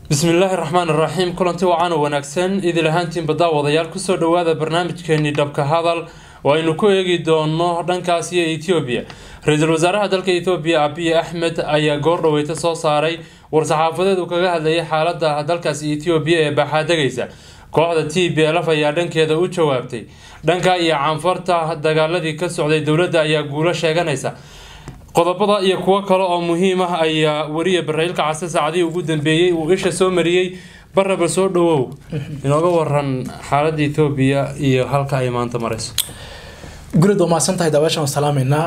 bismillaahi raxmaan iraxiim kulanti wacan oo wanaagsan idil ahaantiinba daawadayaal kusoo dhawaada barnaamijkeenii dhabka hadal oo aynu ku eegi doono dhankaas iyo etoobiya ra-iisul wasaaraha dalka etoobiya abiy axmed ayaa goor dhaweyta soo saaray war-saxaafadeed uu kaga hadlayay xaalada dalkaasi etoobiya ee baaxaadegaysa kooxda t b lf ayaa dhankeeda u jawaabtay dhanka iyo canfarta dagaaladii ka socday dowladda ayaa guulo sheeganaysa qodobada iyo kuwo kale oo muhiim ah ayaa wariya baraylka case saacadihii ugu dambeeyey uu isha soo mariyey baraba soo dhawow inooga waran xaalada ethoobiya iyo halka ay maanta marayso gurad waa mahadsan tahay daawashan waan salaameynaa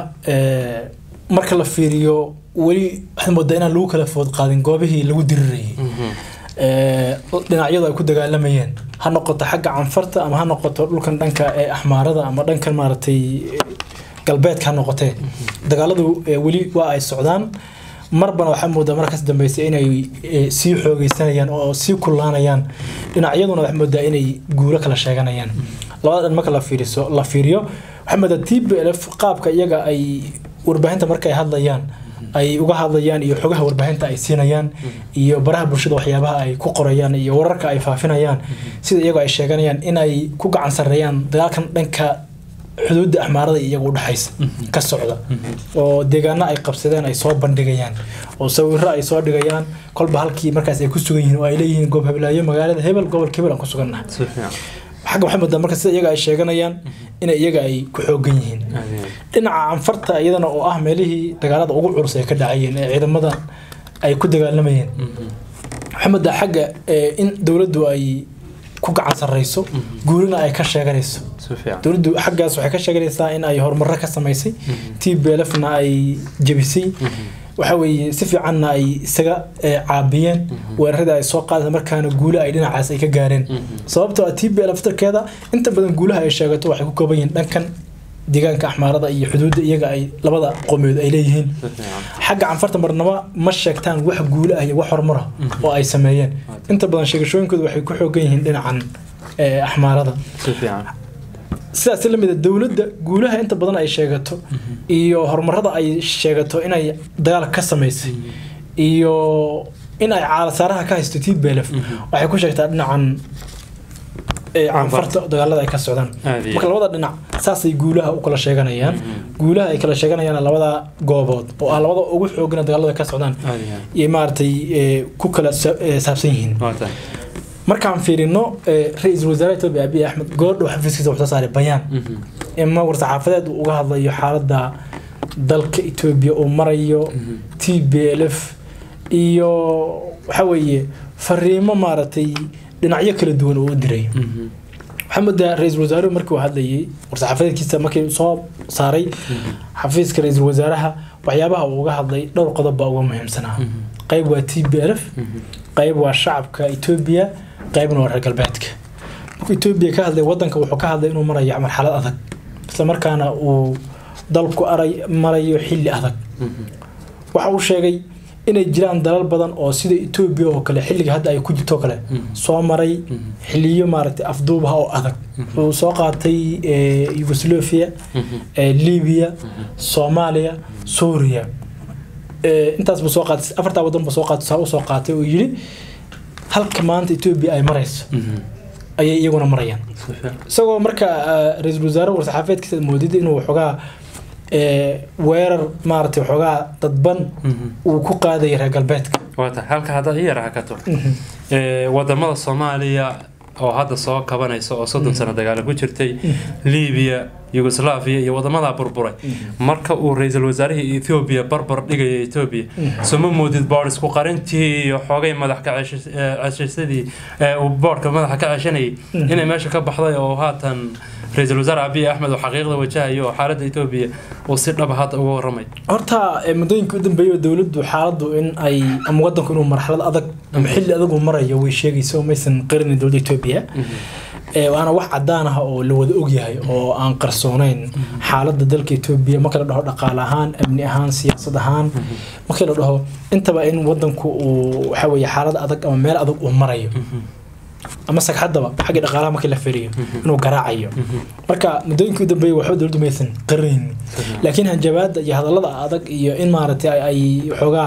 marka la fiiriyo weli waxaad moodaa inaan lagu kala food qaadin goobihii lagu dirirayay dhinacyadu ay ku dagaalamayeen ha noqoto xagga canfarta ama ha noqoto dhulkan dhanka ee axmaarada ama dhankan maaragtay galbeedka ha noqotee dagaaladu weli waa ay socdaan marbana waxaa moodaa markaas dambeysay inay sii xoogeysanayaan oo sii kullaanayaan dhinacyaduna waxaa moodaa inay guulo kala sheeganayaan labada dhan marka la fiiriso la fiiriyo waxaa moodaa t b l f qaabka iyaga ay warbaahinta marka ay hadlayaan ay uga hadlayaan iyo xogaha warbaahinta ay siinayaan iyo baraha bulshada waxyaabaha ay ku qorayaan iyo wararka ay faafinayaan sida iyago ay sheeganayaan inay ku gacan sareeyaan dagaalkan dhanka xuduudda axmaarada iyaga udhexaysa ka socda oo deegaano ay qabsadeen ay soo bandhigayaan oo sawiro ay soo dhigayaan kolba halkii markaas ay ku sugan yihiin oo ay leeyihiin goob hablaayo magaalada hebel gobolka hebel aan ku sugannahay xagga waxay moodaa marka sida iyaga ay sheeganayaan inay iyaga ay ku xoogan yihiin dhinaca canfarta iyadana oo ah meelihii dagaalada ugu culus ay ka dhacayeen ee ciidamada ay ku dagaalamayeen waxay moodaa xagga in dowladdu ay ku gacan sareyso guulina ay ka sheeganayso dowladdu xaggaas waxay ka sheeganaysaa in ay horumaro ka samaysay t b l fna ay jebisay waxa weeye si fiicanna ay isaga caabiyeen weeraradii ay soo qaadeen markaana guule ay dhinacaas ay ka gaareen sababtoo ah t b l ftarkeeda inta badan guulaha ay sheegato waxay ku kooban yihiin dhankan deegaanka axmaarada iyo xuduudda iyaga ay labada qoomiyod ay leeyihiin xagga canfarta marnaba ma sheegtaan wax guule ah iyo wax horumara oo ay sameeyeen inta badan sheegashooyinkooda waxay ku xoogan yihiin dhinacan axmaarada sidaas lamida dowladda guulaha inta badan ay sheegato iyo horumarada ay sheegato inay dagaal ka samaysay iyo in ay caalasaaraha ka haysto t b l f waxay ku sheegtaa dhinacan canfarta dagaalada ay ka socdaan marka labada dhinac saasay guulaha u kala sheeganayaan guulaha ay kala sheeganayaan labada goobood oo ah labada ugu xoogana dagaalada ka socdaan iyo maaragtay ku kala saabsan yihiin markaan fiirino ra-iisul wasaare etoobiya abiy axmed goordhow xafiiskiisa wuxuu soo saaray bayaan ima war-saxaafadeed uu uga hadlayo xaaladda dalka etoobiya uu marayo t b l f iyo waxa weeye fariimo maaragtay dhinacyo kala duwan oo u diray waxaa moodaa ra-iisul wasaaruhu markii uu hadlayay war-saxaafadeedkiisa markii soo saaray xafiiska ra-iisul wasaaraha waxyaabaha uu uga hadlay dhowr qodob baa uga muhiimsanaa qayb waa t b l f qayb waa shacabka etoobiya qaybna waa reer galbeedka markuu etoobiya ka hadlay wadanka wuxuu ka hadlay inuu marayo marxalad adag isla markaana uu dalku aray marayo xilli adag waxa uu sheegay inay jiraan dalal badan oo sida etoobiya oo kale xilliga hadda ay ku jirto kale soo maray xiliyo maaragtay afduubaha oo adag wuxuu soo qaatay yugoslavia libiya soomaaliya suuriya intaas buu soo qaatay afartaa wadan buu soo qaatay saa u soo qaatay oo yidhi halka maanta etoobiya ay marayso ayay iyaguna marayaan isagoo marka ra-iisul wasaare war-saxaafeedkiisa moodida inuu waxoogaa weerar maaragtay waxoogaa dadban uu ku qaadaya reer galbeedka waata halka haddaad i yara hakato wadamada soomaaliya oo hadda soo kabanaysa oo soddon sano dagaalo ku jirtay libiya yugoslaviya iyo wadamadaa burburay marka uu ra-iisul wasaarihii ethoobiya barbar dhigaya etoobiya soma moodid boorisku qarintii iyo xoogay madax ka ceshasadii uu boorka madaxa ka ceshanayay inay meesha ka baxday oo haatan ra-iisul wasaare abiy axmed oo xaqiiqda wajahayo oo xaaladda etoobiya uu si dhaba hadda uga waramay horta muddooyinka u dambeeyay dowladdu xaaladdu in ay ama wadanku inuu marxalad adag ama xilli adag uu marayo way sheegaysa oo maysan qarinin dowladda etoobiya waana wax cadaan ah oo la wada ogyahay oo aan qarsoonayn xaaladda dalka etoobiya marka la dhaho dhaqaale ahaan amni ahaan siyaasad ahaan markii la dhaho intaba in wadanku uu waxa weeye xaalad adag ama meel adag uu marayo ama sagxadaba xagga dhaqaalaha markii la firiyo inuu garaacayo marka muddooyinkii u dambeeyay waxba dowladdu maysan qarinin laakiin hanjabaada iyo hadallada adag iyo in maaragtay ay waxoogaa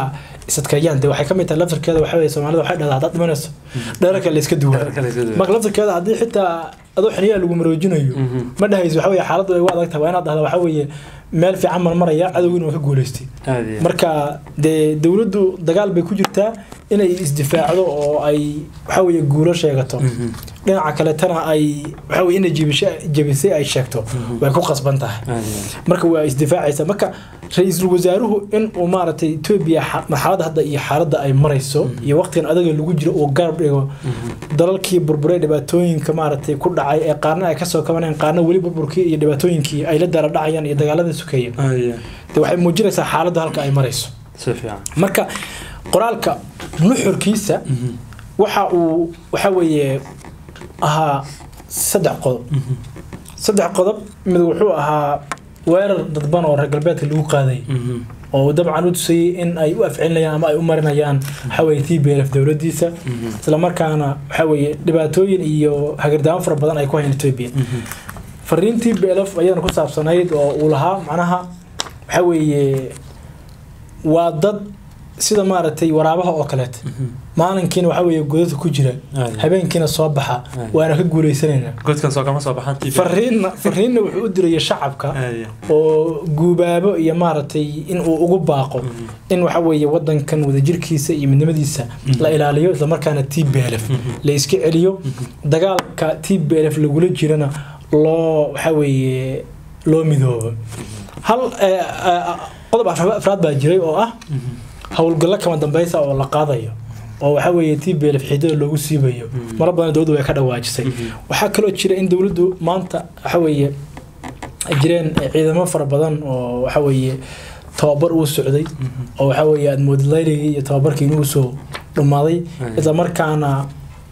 isadkeeyaan dee waxay ka mid tahay laftarkeeda waxa weye soomaalida waxay dhahdaa haddaad dhimanayso dheerarka la iska duwaa marka laftarkeeda haddii xitaa adoo xiniyaa lagu maroojinayo ma dhahayso waxa weye xaaladdu ay u adag tahay waa inaad dhahda waxa weeye meel fiican marmaraya cadowgiina waa ka guuleystay marka dee dowladdu dagaal bay ku jirtaa inay isdifaacdo oo ay waxa weye guulo sheegato dhinaca kaletana ay waxa weye inay jebisho jebisay ay sheegto way ku qasban tahay marka waa isdifaacaysa marka ra-iisul wasaaruhu in uu maaragtay etoobiya marxaladda hadda iyo xaaladda ay marayso iyo waqtigan adaga lagu jiro uu garab dhigo dalalkii burburay dhibaatooyinka maaragtay ku dhacay ee qaarna ay kasoo kabanayaan qaarna weli burburkii iyo dhibaatooyinkii ay la dara dhacayaan iyo dagaaladii sukeeya de waxay muujinaysaa xaaladda halka ay marayso marka qoraalka nuxurkiisa waxa uu waxa weeye ahaa saddex qodob saddex qodob mid wuxuu ahaa weerar dadban oo reer galbeedka lagu qaaday oo dabcan u tusayay in ay u afcelinayaan ama ay u marinayaan waxaweye t b lf dowladiisa islamarkaana waxaweye dhibaatooyin iyo hagirdaamo fara badan ay ku hayan etoobiya fariin t b lf ayadana ku saabsanayd oo uu lahaa macnaha waxa weeye waa dad sida maaragtay waraabaha oo kaleeta maalinkiina waxa weeye godadka ku jira habeenkiina soo baxa waana ka guuleysanayna fariinna fariinna wuxuu u diraya shacabka oo guubaabo iyo maaragtay in uu ugu baaqo in waxa weeye wadankan wadajirkiisa iyo midnimadiisa la ilaaliyo islamarkaana t b l f la iska celiyo dagaalka t b l f lagula jirana loo waxa weeye loo midoobo hal qodob afraad baa jiray oo ah howlgallo kama dambeysa oo la qaadayo oo waxa weeye t b lf xiidada loogu siibayo mara badan dowladdu way ka dhawaajisay waxaa kaloo jira in dowladdu maanta waxa weeye jireen ciidamo fara badan oo waxa weeye tababar uu socday oo waxa weeye aad moodid layrigii iyo tababarkii inuu soo dhammaaday isla markaana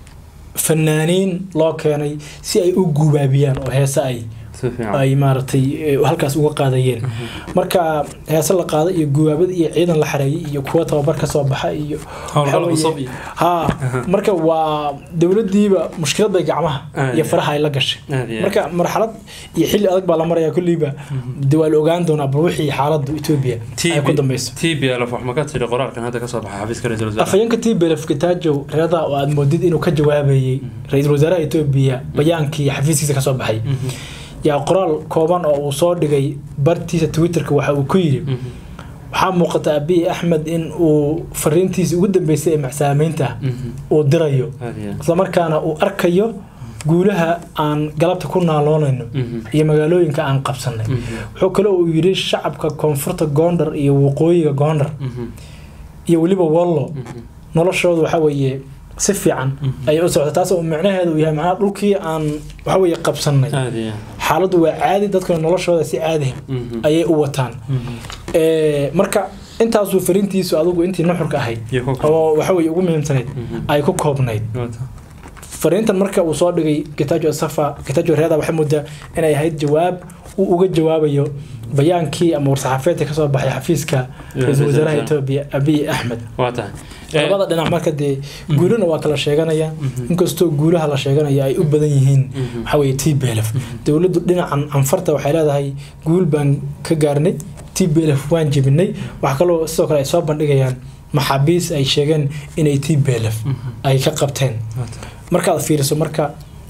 fanaaniin loo keenay si ay u guubaabiyaan oo heese ay ay maaragtay halkaas uga qaadayeen marka heese la qaaday iyo guwaabada iyo ciidan la xareeyay iyo kuwa tababar ka soo baxa iyo ha marka waa dowladiiba mushkilad bay gacmaha iyo faraha ay la gashay marka marxalad iyo xilli adag baa la maraya kulliiba de waa la ogaan doonaa bal wixii xaaladda etoobiya ay ku dambeyso t b lf wax ma ka tiri qoraalkan hadda kasoo baxa xafiiska ra-isul wasaare afhayeenka t b lf kitaajow reeda oo aad moodid inuu ka jawaabayay ra-iisul wasaaraha etoobiya bayaankii xafiiskiisa kasoo baxay yaa qoraal kooban oo uu soo dhigay bartiisa twitterka waxa uu ku yidhi waxaa muuqata abiy axmed in uu fariintiisa ugu dambeysay ee maxsaamaynta uu dirayo islamarkaana uu arkayo guulaha aan galabta ku naaloonayno iyo magaalooyinka aan qabsanay wuxuu kale uu yidhi shacabka koonfurta goondar iyo waqooyiga goondar iyo weliba wallo noloshooda waxa weeye si fiican ayay u socota taas oo micnaheedu uu yahay macnaha dhulkii aan waxa weeye qabsanay xaaladdu waa caadi dadkuna noloshooda si caadi ayay u wataan marka intaasuu fariintiisu adigu intii nuxurka ahayd oo waxa weye ugu muhiimsanayd ay ku koobnayd fariintan marka uu soo dhigay gitajo safa gitajo reeda waxay moodaa inay ahayd jawaab uu uga jawaabayo bayaankii ama war-saxaafeedka kasoo baxay xafiiska ra-iisul wasaaraha etoobiya abiy axmed labada dhinac marka dee guulana waa kala sheeganaya inkastoo guulaha la sheeganaya ay u badan yihiin waxaweye t b lf dowladdu dhinacan anfarta waxay leedahay guul baan ka gaarnay t b lf waan jebinay wax kaloo sidoo kale ay soo bandhigayaan maxaabiis ay sheegeen inay t b lf ay ka qabteen markaad fiiriso marka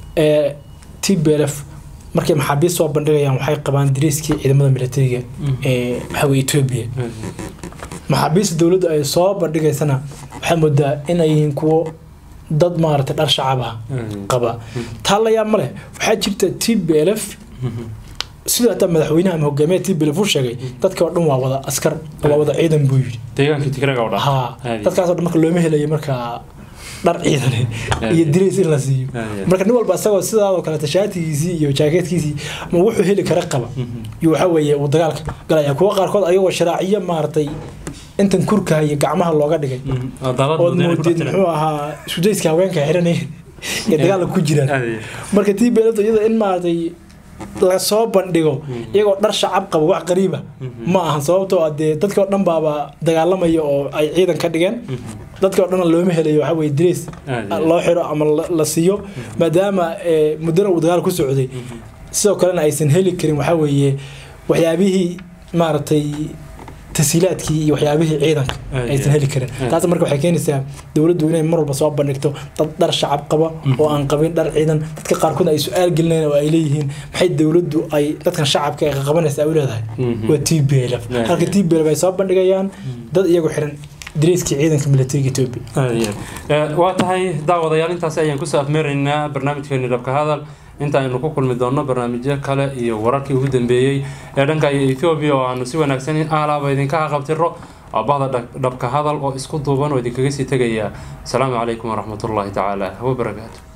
t b lf markay maxaabiis soo bandhigayaan waxay qabaan dariiskii ciidamada militariga ee waxaweye etoobiya maxaabiista dowladdu ay soo bandhigaysana waxaa moodaa in ay yihiin kuwo dad maaragtay dhar shacaba qaba taa la yaab ma leh waxaa jirta t b l f sidoo hataa madaxweynaha ama hogaamiyaha t b l f uu sheegay dadka oo dhan waa wada askar waa wada ciidan buu yidhi deegaankii tigraga oo dhan ha dadkaasoo dhan marka looma helayo marka dhar ciidan iyo dirays in la siiyo marka nin walba isagoo sidaadoo kaleeta shaatigiisii iyo jaakeetkiisii ma wuxuu heli kara qaba iyo waxa weeye uu dagaalka galaya kuwa qaarkood ayagoo sharaaciyo maaragtay intan kurkaha iyo gacmaha looga dhigay ood moodid muxuu ahaa sudayska haweenka xiranayeen ee dagaalka ku jiraan marka tii beelada iyada in maaragtay lasoo bandhigo iyagoo dhar shacab qaba wax qariiba ma ahan sababtoo ah dee dadka oo dhan baaba dagaalamaya oo ay ciidan ka dhigeen dadka oo dhan looma helayo waxa weye dirays loo xiro ama la siiyo maadaama muddana uu dagaal ku socday sidoo kalena aysan heli karin waxa weeye waxyaabihii maaragtay tasiilaadkii iyo waxyaabihii ciidanka Aad aysan iyo heli karin aad. taas marka waxay keenaysaa dowladdu inay mar walba soo bandhigto dad dhar shacab qaba oo aan qabin dhar ciidan dadka qaarkood ay su-aal gelinayaan oo ay leeyihiin maxay dowladdu ay dadkan shacabka ay qabanaysa ay u leedahay Mhm. waa t b l f Aad halka iyo t b l f ay soo bandhigayaan dad iyagu xiran dariiskii ciidanka militariga etoobiya Aad iyo aad. Eh, waa tahay daawadayaal intaasi ayaan kusoo afmeeraynaa barnaamijkeeni dhabka hadal inta aynu ku kulmi doonno barnaamijyo kale iyo wararkii ugu dambeeyey ee dhanka iyo ethoobia oo aanu si wanaagsan aalaaba idinka haqabtiro waa bahda dhab- dhabka hadal oo isku duuban oo idinkaga sii tegaya asalaamu calaykum waraxmatullaahi tacaala wabarakaatu